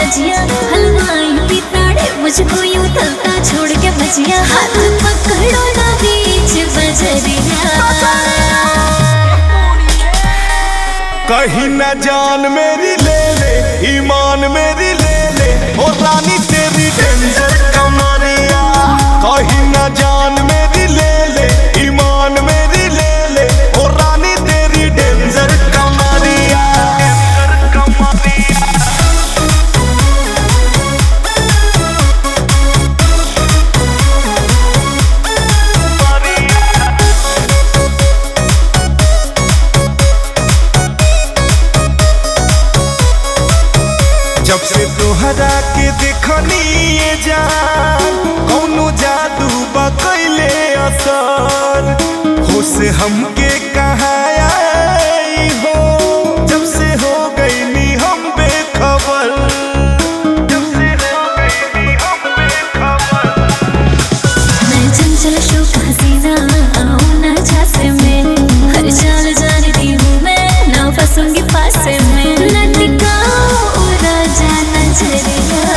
लजिया हलवाई पिताड़े मुझको यूं तलता छोड़ के भजिया हाथ पकड़ो ना बीच बजरिया कहीं न जान मेरी ले ले ईमान मेरी ले ले ओ रानी तेरी डेंजर कमरिया कहीं न जान मेरी ले ले ईमान मेरी ले ले ओ रानी तेरी डेंजर कमरिया जब से तोहरा के देखनी ये जान कौनो जादू बकैले असर होश हमके कहाँ आई हो जब से हो गईनी हम बेखबर जब से हो गईनी हम बेखबर मैं चंचल शोक हसीना आऊं ना झांसे में हर चाल जानती हूँ मैं ना फंसूंगी फांसे में न टिकाओ राजा नजरिया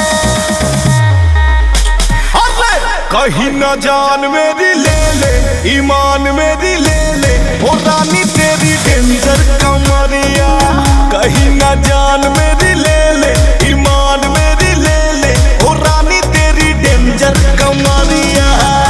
अरे कहीं न जान मेरी ले ले ईमान मेरी ले ले ओ रानी तेरी डेंजर कमरिया कहीं न जान मेरी ले ले ईमान मेरी ले ले ओ रानी तेरी डेंजर कमरिया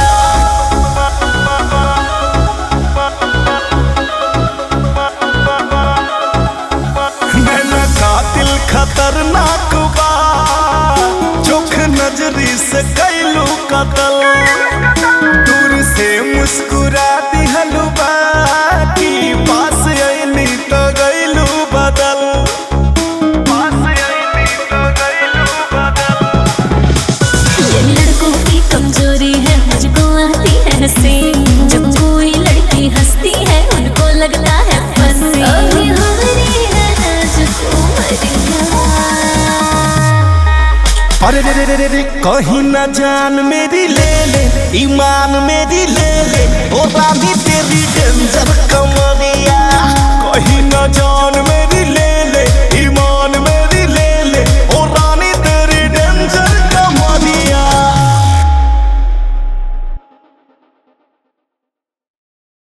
नैना कातिल खतरनाक बा चोख नजरी से कैलू कतल दूर से मुस्कुरा दिहलू बाकी पास अइनी तो गइलू बदल पास अइनी तो गइलू बदल ये लड़कों की कमजोरी है मुझको आती है हंसी जब कोई लड़की हंसती है उनको लगता है फंसी अभी हमारी है नाजुक उमरिया अरे रे रे रे रे रे कहीं न जान मेरी ले ले ईमान मेरी ले ले ओ रानी तेरी डेंजर कमरिया कहीं न जान